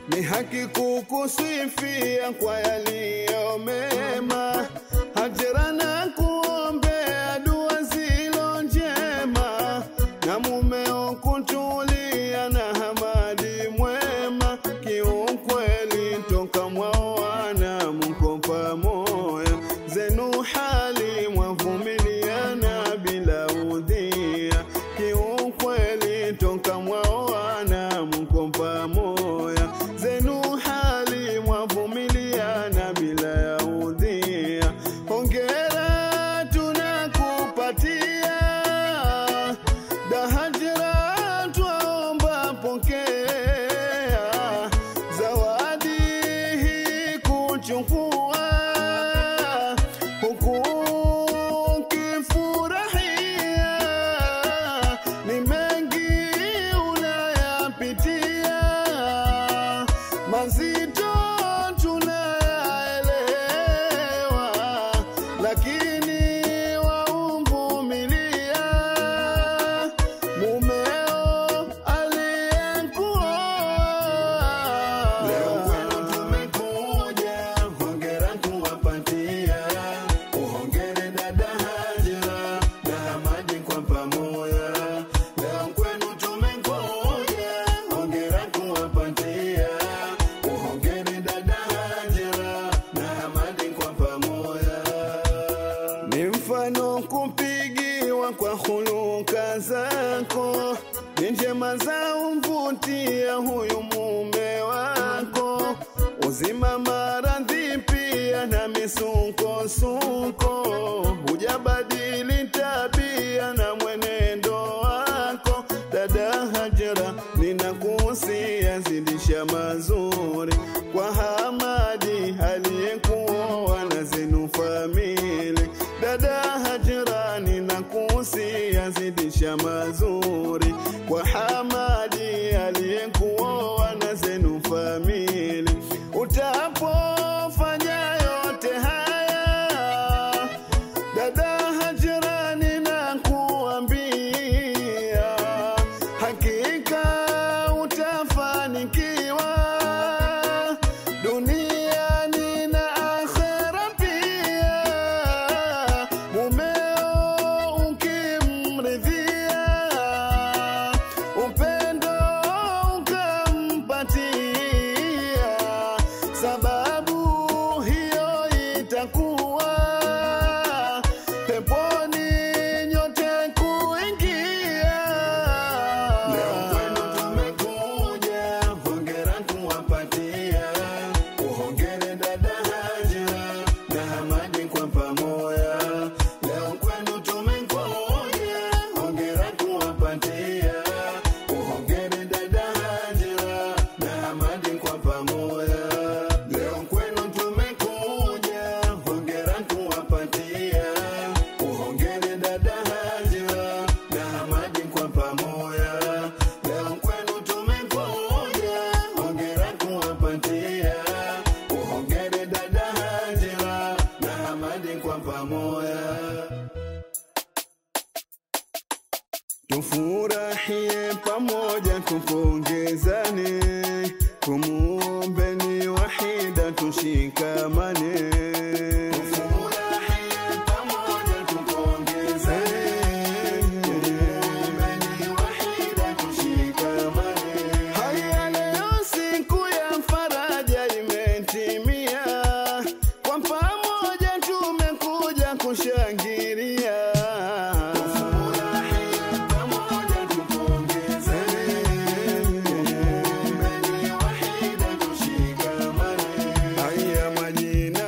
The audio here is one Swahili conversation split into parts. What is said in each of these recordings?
ni haki kukusifia kwa yaliyo mema, hajira na kuombea dua zilo njema, na mumeo kutulia na hamadi mwema, kiukweli toka mwaoana mko pamoja, zenu hali mwavumiliana bila udhia, kiukweli toka mwaoana mko pamoja, zenu hali mwavumiliana bila ya udhia. Hongera tunakupatia dahajira, twaomba pokea zawadi hii kuchukua huku ukifurahia, ni mengi unayapitia, mazito tunayaelewa, lakini wauvumilia mumeo aliyekuoa. Leo kwenu tumekuja, hongera kuwapatia, uhongere dada Hajira na Hamadi kwa pamoja. Leo kwenu tumekuja, hongera kuwapatia, uhongere dada Hajira na Hamadi kwa pamoja ni mfano kupigiwa kwa huluka zako, ni njema za umvutia huyu mume wako, uzima maradhi pia na misukosuko, hujabadili tabia na mwenendo wako. Dada Hajara, ninakuhusia zidisha mazuri kwa Hamadi aliyekuoa na zenu famili. Dada Hajara, ninakuhusia zidisha mazuri kwa Hamadi aliyekuoa na zenu famili. Utapofanya yote haya Dada Hajira, ninakuambia hakika utafanikiwa duniani na akhera pia. Mumeo ukimridhia, upendo ukampatia, sababu hiyo itakuwa peponi nyote kuingia. Leo kwenu tumekuja, hongera kuwapatia, uhongere dada Hajira na Hamadi kwa pamoja. Leo kwenu tumekuja, hongera kuwapatia, uhongere dada Hajira na Hamadi kwa pamoja. Leo kwenu tumekuja, hongera kuwapatia, uhongere dada Hajira na Hamadi kwa pamoja. Leo kwenu tumekuja, hongera kuwapatia, uhongere dada Hajira na Hamadi kwa pamoja. Tufurahie pamoja, tupongezane, tumuombeni wahida, tushikamane. Tufurahie pamoja, tupongezane, tumuombeni wahida, tushikamane. Haya, leo siku ya faraja imetimia, kwa pamoja tumekuja kushangilia. Haya majina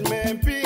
nimepia